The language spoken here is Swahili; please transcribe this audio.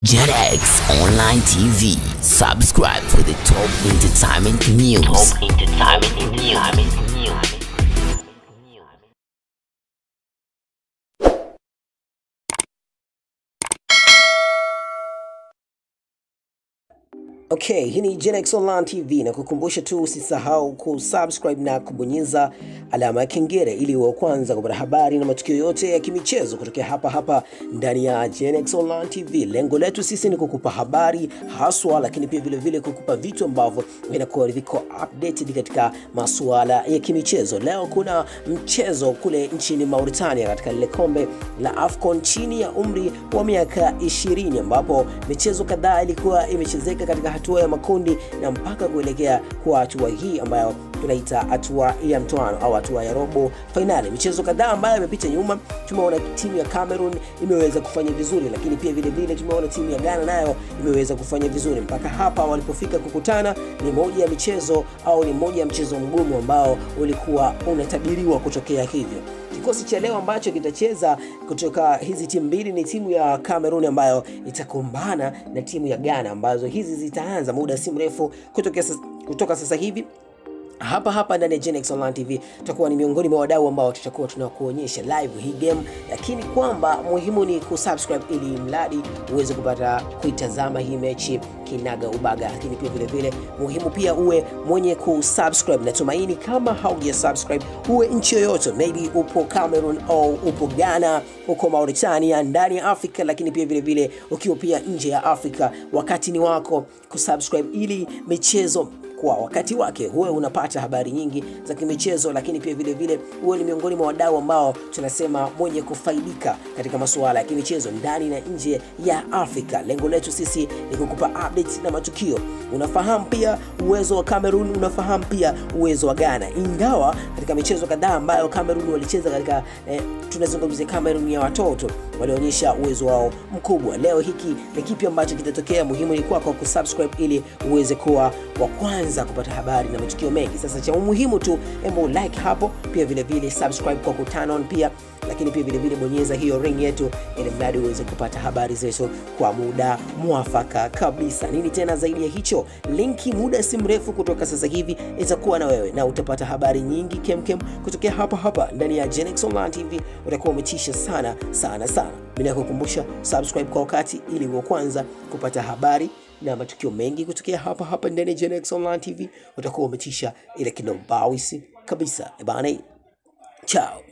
JetX Online TV. Subscribe for the top entertainment news. Top entertainment news. Okay, hii ni Genex Online TV na kukumbusha tu usisahau kusubscribe na kubonyeza alama ya kengele ili uwe wa kwanza kupata habari na matukio yote ya kimichezo kutokea hapa hapa ndani ya Genex Online TV. Lengo letu sisi ni kukupa habari haswa, lakini pia vile vile kukupa vitu ambavyo vinakuwa viko updated katika masuala ya kimichezo. Leo kuna mchezo kule nchini Mauritania katika lile kombe la AFCON chini ya umri wa miaka 20 ambapo michezo kadhaa ilikuwa imechezeka katika hatua ya makundi na mpaka kuelekea kwa hatua hii ambayo tunaita hatua ya mtoano au hatua ya robo fainali. Michezo kadhaa ambayo imepita nyuma, tumeona timu ya Cameroon imeweza kufanya vizuri, lakini pia vile vile tumeona timu ya Ghana nayo imeweza kufanya vizuri. Mpaka hapa walipofika kukutana, ni moja ya michezo au ni moja ya mchezo mgumu ambao ulikuwa unatabiriwa kutokea hivyo. Kikosi cha leo ambacho kitacheza kutoka hizi timu mbili ni timu ya Cameroon ambayo itakumbana na timu ya Ghana ambazo hizi zitaanza muda si mrefu kutoka sasa, kutoka sasa hivi hapa hapa ndani ya Genex Online TV tutakuwa ni miongoni mwa wadau ambao tutakuwa tunakuonyesha live hii game, lakini kwamba muhimu ni kusubscribe ili mradi uweze kupata kuitazama hii mechi kinaga ubaga, lakini pia vile vile muhimu pia uwe mwenye kusubscribe. Natumaini kama hauja subscribe, uwe nchi yoyote, maybe upo Cameroon au upo Ghana, uko Mauritania, ndani ya Afrika, lakini pia vile vile ukiwa pia nje ya Afrika, wakati ni wako kusubscribe ili michezo kwa wakati wake huwe unapata habari nyingi za kimichezo, lakini pia vile vile huwe ni miongoni mwa wadau ambao tunasema mwenye kufaidika katika masuala ya kimichezo ndani na nje ya Afrika. Lengo letu sisi ni kukupa updates na matukio. Unafahamu pia uwezo wa Cameroon, unafahamu pia uwezo wa Ghana, ingawa katika michezo kadhaa ambayo Cameroon walicheza katika eh, tunazungumzia Cameroon ya watoto walionyesha uwezo wao mkubwa. Leo hiki ni kipi ambacho kitatokea? Muhimu ni kwako kusubscribe ili uweze kuwa wa kwanza kupata habari na matukio mengi. Sasa cha muhimu tu, embo like hapo, pia vile vile subscribe kwa kuturn on pia, lakini pia vile vile bonyeza hiyo ring yetu, ili mradi uweze kupata habari zetu kwa muda mwafaka kabisa. Nini tena zaidi ya hicho, linki muda si mrefu kutoka sasa hivi itakuwa na wewe na utapata habari nyingi kemkem kutokea hapa hapa ndani ya Genex Online TV. Utakuwa umetisha sana sana sana. Mimi nakukumbusha subscribe kwa wakati ili uwe kwanza kupata habari na matukio mengi kutokea hapa hapa ndani ya Genex Online TV. Utakuwa umetisha ile kinobawisi kabisa. Ebana, chao.